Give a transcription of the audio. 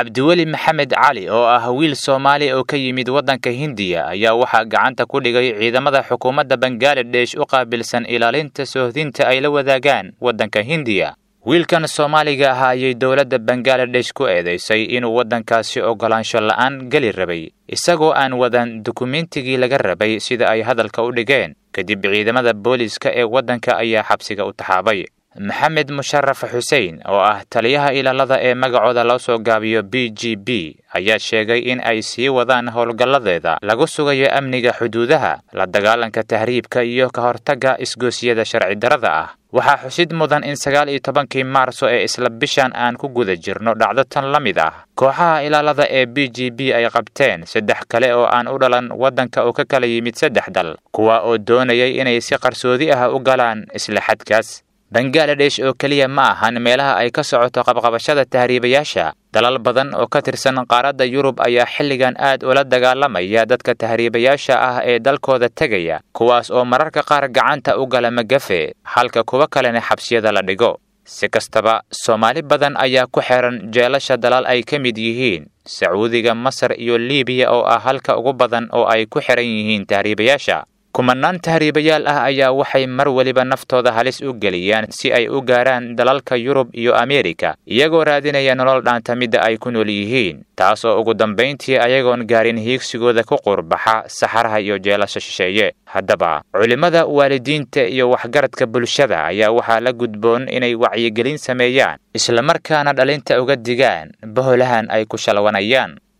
cabdiweli maxamed cali oo ah wiil soomaali oo ka yimid waddanka hindiya ayaa waxaa gacanta ku dhigay ciidamada xukuumadda bangaladesh u qaabilsan ilaalinta soohdinta ay la wadaagaan waddanka hindiya wiilkan soomaaliga ah ayay dowladda bangaladesh ku eedaysay inuu waddankaasi oggolaansho la'aan geli rabay isagoo aan wadan dukumentigii laga rabay sida ay hadalka u dhigeen kadib ciidamada booliiska ee waddanka ayaa xabsiga u taxaabay maxamed musharaf xuseen oo ah taliyaha ilaalada ee magacooda loo soo gaabiyo b g b ayaa sheegay in ay sii wadaan howlgalladeeda lagu sugayo amniga xuduudaha la dagaalanka tahriibka iyo ka hortagga isgoosiyada sharci darrada ah waxaa xusid mudan in sagaal iyo tobankii maarso ee isla bishan aan ku guda jirno dhacdo tan la mid ah kooxaha ilaalada ee b g b ay qabteen saddex kale oo aan u dhalan waddanka oo ka kala yimid saddex dal kuwa oo doonayay inay si qarsoodi ah u galaan isla xadkaas bangaladesh oo keliya ma ahan meelaha ay ka socoto qabqabashada tahriibayaasha dalal badan oo ka tirsan qaaradda yurub ayaa xilligan aad ula dagaalamaya dadka tahriibayaasha ah ee dalkooda tegaya kuwaas oo mararka qaar gacanta u gala magafe halka kuwa kalena xabsiyada la dhigo si kastaba soomaali badan ayaa ku xehan jeelasha dalal ay ka mid yihiin sacuudiga masar iyo liibiya oo ah halka ugu badan oo ay ku xihan yihiin tahriibayaasha kumanaan tahriibayaal ah ayaa waxay mar weliba naftooda halis u geliyaan si ay u gaaraan dalalka yurub iyo ameerika iyagoo raadinaya nolol dhaanta midda ay ku nool yihiin taas oo ugu dambayntii ayagoon gaarin hiigsigooda ku qurbaxa saxaraha iyo jeelasha shisheeye haddaba culimmada waalidiinta iyo waxgaradka bulshada ayaa waxaa la gudboon inay wacyigelin sameeyaan islamarkaana dhalinta uga digaan boholahan ay ku shalwanayaan